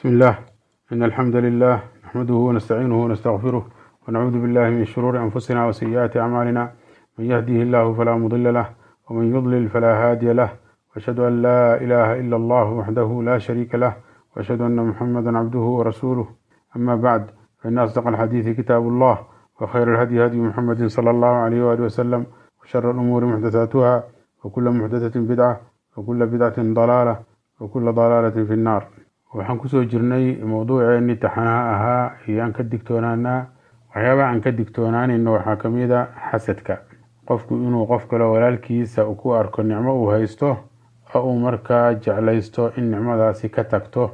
بسم الله إن الحمد لله نحمده ونستعينه ونستغفره ونعوذ بالله من شرور أنفسنا وسيئات أعمالنا من يهده الله فلا مضل له ومن يضلل فلا هادي له وأشهد أن لا إله إلا الله وحده لا شريك له وأشهد أن محمدا عبده ورسوله أما بعد فإن أصدق الحديث كتاب الله وخير الهدي هدي محمد صلى الله عليه وآله وسلم وشر الأمور محدثاتها وكل محدثة بدعة وكل بدعة ضلالة وكل ضلالة في النار waxaan kusoo jirnay mowduuceennii taxanaha ahaa iyo aan ka digtoonaanaa waxyaabaha aan ka digtoonaanayno waxaa ka mid a xasadka qofku inuu qof kale walaalkiisa ku arko nicmo uu haysto oo uu markaa jeclaysto in nicmadaasi ka tagto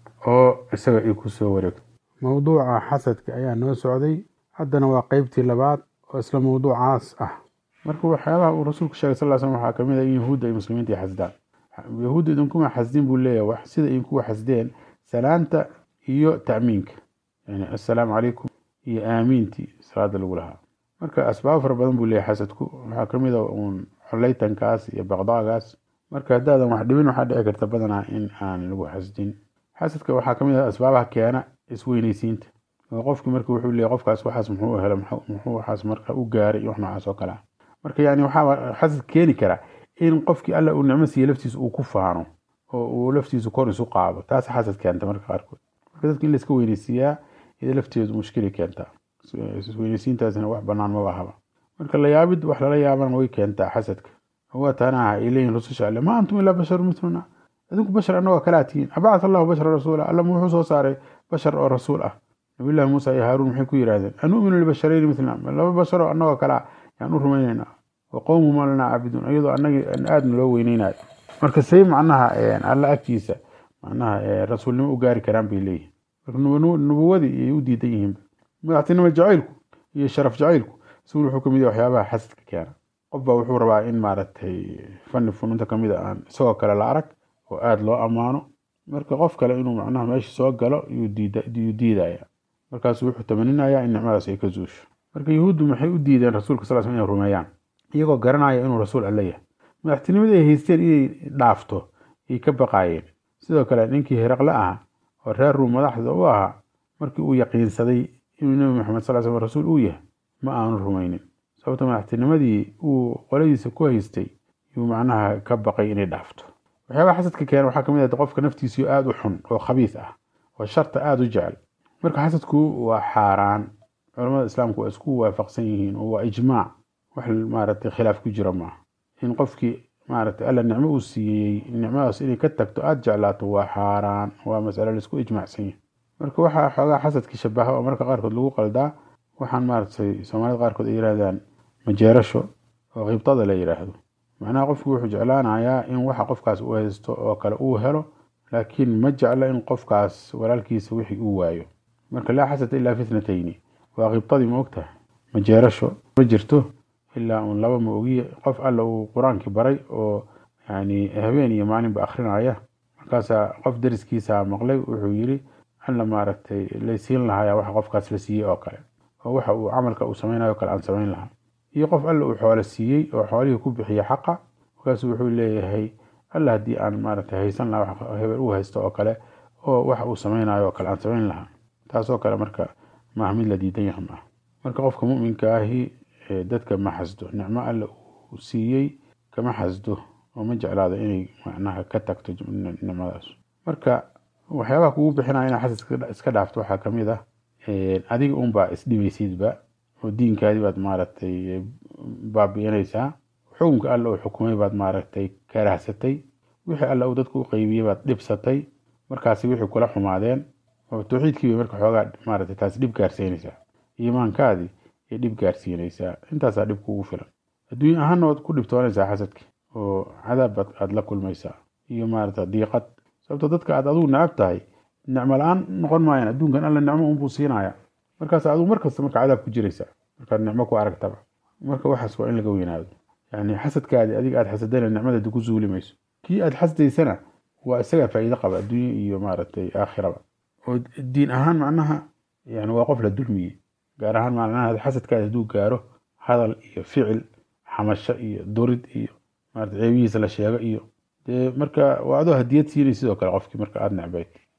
oo isaga ay kusoo wareegto mowduuca xasadka ayaa noo socday haddana waa qeybtii labaad oo isla mowduucaas ah marka waxyaabaha uu rasuulku sheegay sal l slm waxaa kamid a in yahuudda ay muslimiinta ay xasdaan yahuudda idinkuma xasdin buu leeyahay wax sida idinkuwa xasdeen salaanta iyo ta'miinka yani assalaamu calaykum iyo aamiintii salaada lagu lahaa marka asbaabo fara badan buu leeyahay xasadku waxaa kamid a uun coleytankaas iyo baqdaagaas marka haddaadan wax dhibin waxaa dhici karta badanaa in aan lagu xasdin xasadka waxaa kamid a asbaabaha keena isweyneysiinta oo qofki marka wuxuu leeyahy qofkaas waxaas muxuu helo muxuu waxaas marka u gaaray iyo wax noocaas oo kale ah marka yani waxaa xasad keeni kara in qofkii alla uu nicmo siiye laftiisa uu ku faano oo uu laftiisu kor isu qaado taas xasad keenta marka qaarkood marka dadka in layska weyneysiiyaa iyada lafteedu mushkili keentaa isweyneysiintaasina wax banaan maba ahaba marka layaabid wax lala yaabana way keentaa xasadka waa taana ay leeyihin rususha alle ma antum ilaa basharu mithluna idinku bashar annagoo kalaa tihiin abacat allahu bashara rasuula alla wuxuu soo saaray bashar oo rasuul ah nabillahi muusa iyo haaruun maxay ku yidhahdeen anu'minu libasharayni mithlina laba basharoo annagoo kalaa yaan u rumaynaynaa wa qowmuhum lanaa caabiduun iyadoo anagii aadna loo weyneynayo marka say macnaha alla agtiisa macnaha rasuulnimo u gaari karaan bay leeyihin marka nubuwadii ayay u diidan yihiin madaxtinimo jacaylku iyo sharaf jacaylku isagu wuxuu kamid yahay waxyaabaha xasadka keena qof baa wuxuu rabaa in maaragtay fani fununta kamid a aan isagoo kale la arag oo aada loo ammaano marka qof kale inuu macnaha meesha soo galo yuu diidaya markaasu wuxuu tamaninayaa in nicmadaas ay ka zuusho marka yahuuddu maxay u diideen rasuulka sal sl inay rumeeyaan iyagoo garanaya inuu rasuul alle yahay madaxtinimadii ay haysteen inay dhaafto ay ka baqaayeen sidoo kale ninkii hiraqle ahaa oo reer ruum madaxda u ahaa markii uu yaqiinsaday inuu nebi maxamed sal slam rasuul uu yahay ma aanu rumaynin sababta madaxtinimadii uu qoladiisa ku haystay yuu macnaha ka baqay inay dhaafto waxyaabaha xasadka keena waxaa kamid ah qofka naftiisii aada u xun oo khabiis ah oo sharta aada u jecel marka xasadku waa xaaraan culamada islaamku waa isku waafaqsan yihiin oo waa ijmaac wax maaragtay khilaaf ku jira maaha in qofkii maaragtay alla nicmo uu siiyey nicmadaas inay ka tagto aada jeclaato waa xaaraan waa masalo laisku ijmaacsan yahay marka waxaa xoogaa xasadkii shabaha oo marka qaarkood lagu qaldaa waxaan maaragtay soomaalida qaarkood ay yidhahdaan majeerasho oo qiibtada la yidhaahdo macnaha qofku wuxuu jeclaanayaa in waxa qofkaas uu haysto oo kale uu helo laakiin ma jeclo in qofkaas walaalkiisa wixii uu waayo marka laa xasada ilaa fitnatayni waa qiibtadii ma ogtahay majeerasho ma jirto ilaa uun laba ma ogiye qof alla uu qur-aankii baray oo yani habeen iyo maalinba akrinaya markaasaa qof dariskiisa maqlay wuxuu yiri alla maaragtay laysiin lahaaya waxa qofkaas la siiyey oo kale oo waxa uu camalka uu samaynayo kale aan samayn lahaa iyo qof alla uu xoolo siiyey oo xoolihii ku bixiya xaqa markaasu wuxuu leeyahay alla haddii aan maaragtay haysan lahaa wax hebel uu haysto oo kale oo waxa uu samaynayo oo kale aan samayn lahaa taasoo kale marka maaha mid la diidan yaha maaha marka qofka muminka ahi dadka ma xasdo nicmo alle uu siiyey kama xasdo oo ma jeclaado inay macnaha ka tagto nicmadaas marka waxyaabaha kugu bixinaya inaa xasad iska dhaafto waxaa kamid ah adiga unbaa isdhibaysidba oo diinkaadii baad maaragtay baabi'inaysaa xukunka alle uu xukumay baad maaragtay karahsatay wixii alle uu dadku u qeybiyey baad dhibsatay markaasi wixii kula xumaadeen oo tawxiidkii bay marka xoogaa maaragtay taasi dhib gaarsiinaysaa iimaankaadii ay dhib gaarsiinaysaa intaasaa dhib kugu filan adduunya ahaanna waad ku dhibtoonaysaa xasadki oo cadaab aad la kulmaysaa iyo maarata diiqad sababto dadka aad adugu necab tahay nicmo la-aan noqon maayaan adduunkan alla nicmo unbuu siinaya markaas adugu markasta marka cadaab ku jiraysaa markaad nicmo ku aragtaba marka waxaas waa in laga weynaado yani xasadkaadi adiga aad xasadana nicmadaadi ku zuuli mayso kii aad xasdaysana waa isagaa faa'iido qaba adduunya iyo maaragtay aakhiraba oo diin ahaan macnaha yani waa qof la dulmiyey gaar ahaan macnaha xasadkaadi hadduu gaaro hadal iyo ficil xamasho iyo durid iyo maarata ceebihiisa la sheego iyo dee marka waa adoo hadiyad siinay sidoo kale qofkii marka aada necbayd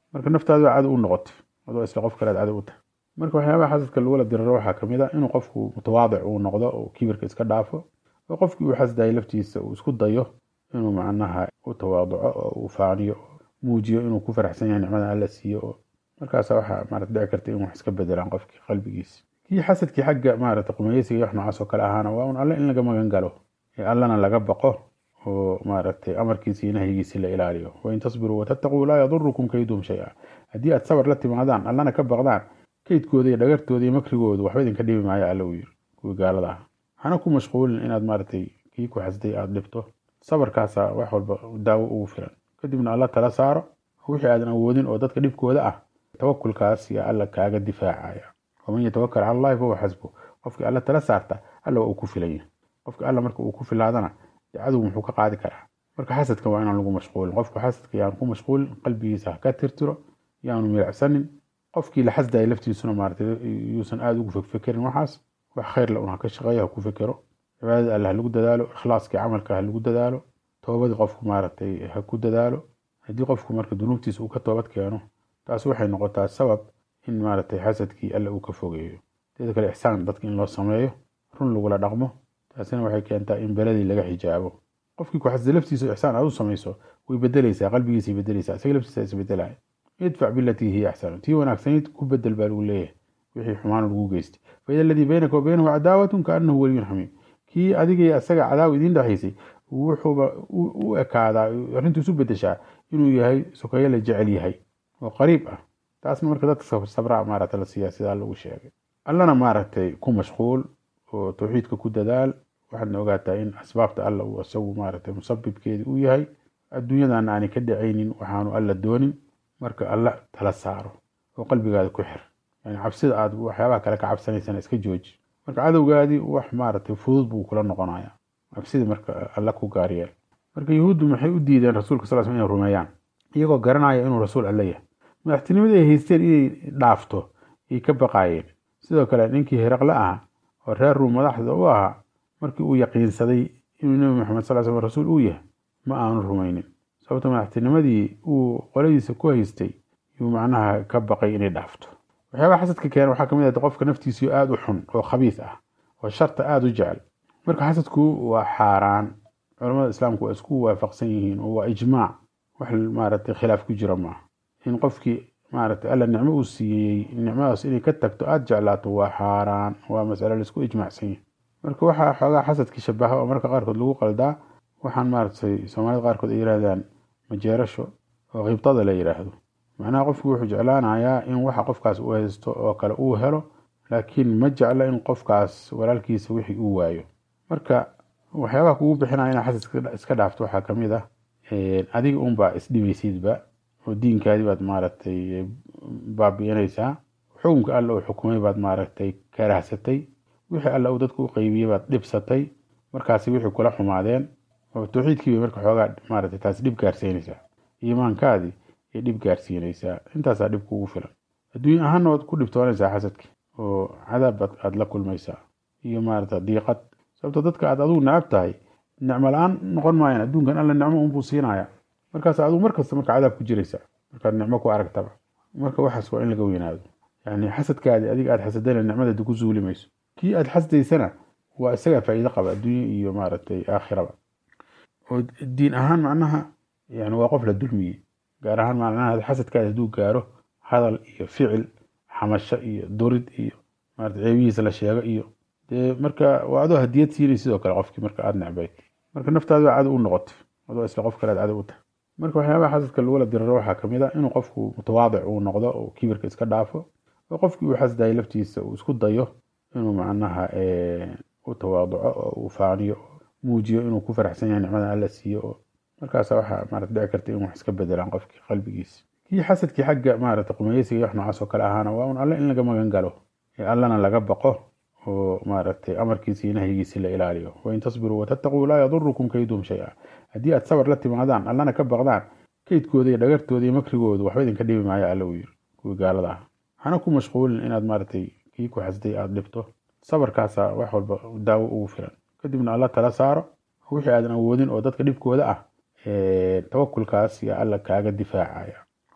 marka naftaadu baa cadow u noqotay adoo isla qof kalead cadow u tahay marka waxyaabaha xasadka lagula diriro waxaa kamid a inuu qofku mutawaadic uu noqdo oo kibirka iska dhaafo oo qofkii uu xasdayay laftiisa uu isku dayo inuu macnaha u tawaaduco oo uu faaniyo muujiyo inuu ku faraxsan yahay nicmada alla siiyo oo markaasa waxaa maarata dhici karta in wax iska bedelaan qofkii qalbigiisa kii xasadkii xagga maarata qumeysiga wax noocaas oo kale ahaana waa un alle in laga magan galo ee allana laga baqo oo maaragtay amarkiisa iyo nahyigiisi la ilaaliyo wain tasbiruu watattaquu laa yadurukum kayduhum shay-a haddii aad sabar la timaadaan allana ka baqdaan kaydkooda iyo dhagartooda iyo makrigooda waxba idinka dhibi maayo alla uu yiri kuwii gaalada ah hana ku mashquulin inaad maaragtay kii ku xasday aada dhibto sabarkaasa wax walba daawo ugu filan kadibna alla tala saaro wixii aadan awoodin oo dadka dhibkooda ah tawakulkaas yaa alla kaaga difaacaya waman yatawakal cala allahi fahuwa xasbu qofkii alla tala saarta alla waa uu ku filanya qofka alla marka uu ku filaadana cadow muxuu ka qaadi karaa marka xasadka waa inaan lagu mashquulin qofku xasadka yaanu ku mashquulin qalbigiisa ha ka tirtiro yaanu milicsanin qofkii la xasdaya laftiisuna maarata yuusan aada ugu fekfekerin waxaas wax khayr la un ha ka shaqeeyo ha ku fekero cibaadada alle ha lagu dadaalo ikhlaaskii camalka ha lagu dadaalo toobadii qofku maaragtay ha ku dadaalo haddii qofku marka dunuubtiisa uu ka toobad keeno taas waxay noqotaa sabab in maaragtay xasadkii alle uu ka fogeeyo teeda kale ixsaan dadka in loo sameeyo run lagula dhaqmo taasina waxay keentaa in beladii laga xijaabo qofkii ku xasda laftiisa ixsaan aad u samayso way bedelaysaa qalbigiisay bedelaysaa isaga laftiisa isbedelaya idfac bilatii hiya axsanu tii wanaagsanayd ku bedel baa lagu leeyahay wixii xumaan lagu geystay faida aladii baynaka wa baynahu cadaawatun kaanahu waliyun xamiim kii adigay asaga cadaawa idiin dhexaysay wuxuuba u ekaadaa arrintu isu bedeshaa inuu yahay sokeeye la jecel yahay oo qariib ah taasna marka dadka sabraa maarata la siiyaa sidaa lagu sheegay allana maaragtay ku mashquul oo tawxiidka ku dadaal waxaadna ogaataa in asbaabta alla uu isagu maaragtay musabibkeedi u yahay adduunyadana aanay ka dhacaynin waxaanu alla doonin marka alla tala saaro oo qalbigaada ku xir yani cabsida aad waxyaabaha kale ka cabsanaysana iska jooji marka cadowgaadii wax maaragtay fudud buu kula noqonaya cabsida marka alla ku gaaryeel marka yahuuddu maxay u diideen rasuulka sal sl inay rumeeyaan iyagoo garanaya inuu rasuul alle yahay madaxtinimadii ay haysteen inay dhaafto ayay ka baqaayeen sidoo kale ninkii hiraqle ah oo reer ruum madaxda u ahaa markii uu yaqiinsaday inuu nebi maxamed sal sl rasuul uu yahay ma aanu rumaynin sababto madaxtinimadii uu qoladiisa ku haystay yuu macnaha ka baqay inay dhaafto waxyaabaha xasadka keena waxaa kamid ah qofka naftiisii aada u xun oo khabiis ah oo sharta aada u jecel marka xasadku waa xaaraan culamada islaamku waa isku waafaqsan yihiin oo waa ijmaac wax maaragtay khilaaf ku jira maaha in qofkii maaragtay alla nicmo uu siiyey nicmadaas inay ka tagto aada jeclaato waa xaaraan waa masalo laisku ijmaacsan yahay marka waxaa xoogaa xasadkii shabaha oo marka qaarkood lagu qaldaa waxaan maaragtay soomaalida qaarkood ay yidhahdaan majeerasho oo khibtada la yidhaahdo macnaha qofku wuxuu jeclaanayaa in waxa qofkaas uu haysto oo kale uu helo laakiin ma jecla in qofkaas walaalkiisa wixii uu waayo marka waxyaabaha kugu bixinaya inaa xasad iska dhaafto waxaa kamid ah adiga unbaa isdhibaysidba oo diinkaadii baad maaragtay baabi'inaysaa xukunka alla uu xukumay baad maaragtay karahsatay wixii alla uu dadku u qeybiyey baad dhibsatay markaasi wixii kula xumaadeen oo tawxiidkii bay marka xoogaa maaragtay taasi dhib gaarsiinaysaa iimaankaadii ay dhib gaarsiinaysaa intaasaa dhib kugu filan adduunya ahaanna waad ku dhibtoonaysaa xasadki oo cadaab aad la kulmaysaa iyo maarata diiqad sababto dadka aad adugu necab tahay nicmo la-aan noqon maayaan adduunkan alla nicmo unbuu siinaya markaas adigu markasta marka cadaab ku jiraysaa markaad nicmo ku aragtaba marka waxaas waa in laga weynaado yani xasadkaadi adiga aad xasadana nicmadadi ku zuuli mayso kii aad xasdaysana waa isagaa faa'iido qaba adduunya iyo maaragtay aakhiraba oo diin ahaan macnaha yani waa qof la dulmiyey gaar ahaan macnaha xasadkaadi hadduu gaaro hadal iyo ficil xamasho iyo durid iyo maarata ceebihiisa la sheego iyo dee marka waa adoo hadiyad siinay sidoo kale qofkii marka aada necbayd marka naftaadu baa cadow u noqotay adoo isla qof kale aad cadow u tahay marka waxyaabaha xasadka lagula diriro waxaa kamid a inuu qofku mutawaadic uu noqdo oo kibirka iska dhaafo oo qofkii uu xasdayay laftiisa uu isku dayo inuu macnaha u tawaaduco oo uu faaniyo muujiyo inuu ku faraxsan yahay nicmada alla siiyo oo markaasa waxaa maarata dhici karta in wax iska bedelaan qofkii qalbigiisa kii xasadkii xagga maarata qumeysiga wax noocaas oo kale ahaana waa un alle in laga magan galo ee allana laga baqo oo maaragtay amarkiisa iyo nahyigiisi la ilaaliyo wain tasbiruu watattaquu laa yadurukum kayduhum shay-a haddii aad sabar la timaadaan allana ka baqdaan kaydkooda iyo dhagartooda iyo makrigooda waxba idinka dhibi maayo alla uu yiri kuwii gaalada ah hana ku mashquulin inaad maaragtay kii ku xasday aada dhibto sabarkaasa wax walba daawo ugu filan kadibna alla tala saaro wixii aadan awoodin oo dadka dhibkooda ah tawakulkaas yaa alla kaaga difaacaya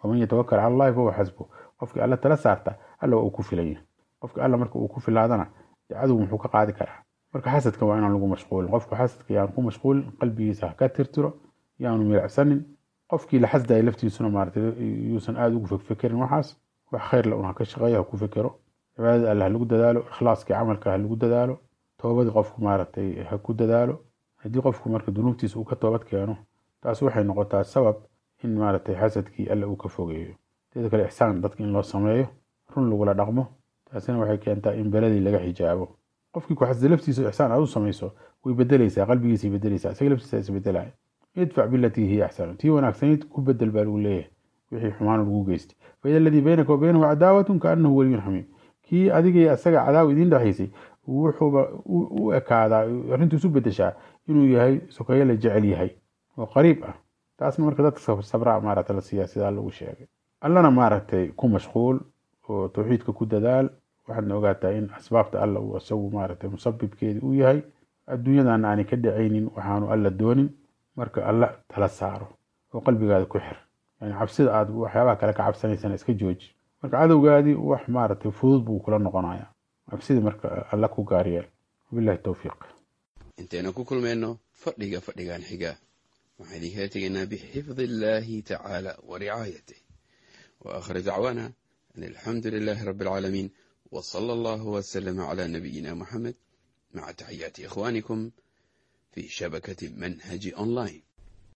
waman yatawakal cala allahi fahuwa xasbu qofkii alla tala saarta alla waa uu ku filanya qofki alla marka uu ku filaadana cadow muxuu ka qaadi karaa marka xasadka waa inaan lagu mashquulin qofku xasadka yaanu ku mashquulin qalbigiisa ha ka tirtiro yaanu milacsanin qofkii la xasdaya laftiisuna maarata yuusan aada ugu fekfekerin waxaas wax khayrla un ha ka shaqeeyo ha ku fekero cibaadada alla ha lagu dadaalo ikhlaaskii camalka ha lagu dadaalo toobadii qofku maaragtay ha ku dadaalo haddii qofku marka dunuubtiisa uu ka toobad keeno taas waxay noqotaa sabab in maaragtay xasadkii alla uu ka fogeeyo teeda kale ixsaan dadka in loo sameeyo run lagula dhaqmo taasina waxay keentaa in beladii laga xijaabo qofkii ku xasda laftiisa ixsaan aad u samayso way bedelaysaa qalbigiisay bedelaysaa isaga laftiisa isbedelaya idfac bilatii hiya axsanu tii wanaagsanayd ku bedel baa lagu leeyahay wixii xumaan lagu geystay faida aladii baynaka wa baynahu cadaawatun kaanahu waliyun xamiim kii adigay isaga cadaawa idiin dhexaysay wuxuuba u ekaadaa arrintu isu bedeshaa inuu yahay sokeeye la jecel yahay oo qariib ah taasna marka dadka sabraa maarata la siiyaa sidaa lagu sheegay allana maaragtay ku mashquul oo tawxiidka ku dadaal waxaadna ogaataa in asbaabta alla uu isagu maaragtay musabibkeedi uu yahay adduunyadana aanay ka dhacaynin waxaanu alla doonin marka alla tala saaro oo qalbigaada ku xir yani cabsida aad waxyaabaha kale ka cabsanaysana iska jooji marka cadowgaadii wax maaragtay fudud buu kula noqonaya cabsida marka alla ku gaaryeel wabillahi towfiiq intaynu ku kulmayno fadhiga fadhigan xiga waxaan idinkala tegaynaa bixifdi illaahi tacaala wa ricaayatih wa aakhir dacwaana an alxamdu lilaahi rabbi alcaalamiin wa sala allahu wasalama calaa nabiyina muxamed maca taxiyaati ikhwaanikum fi shabakati manhaji online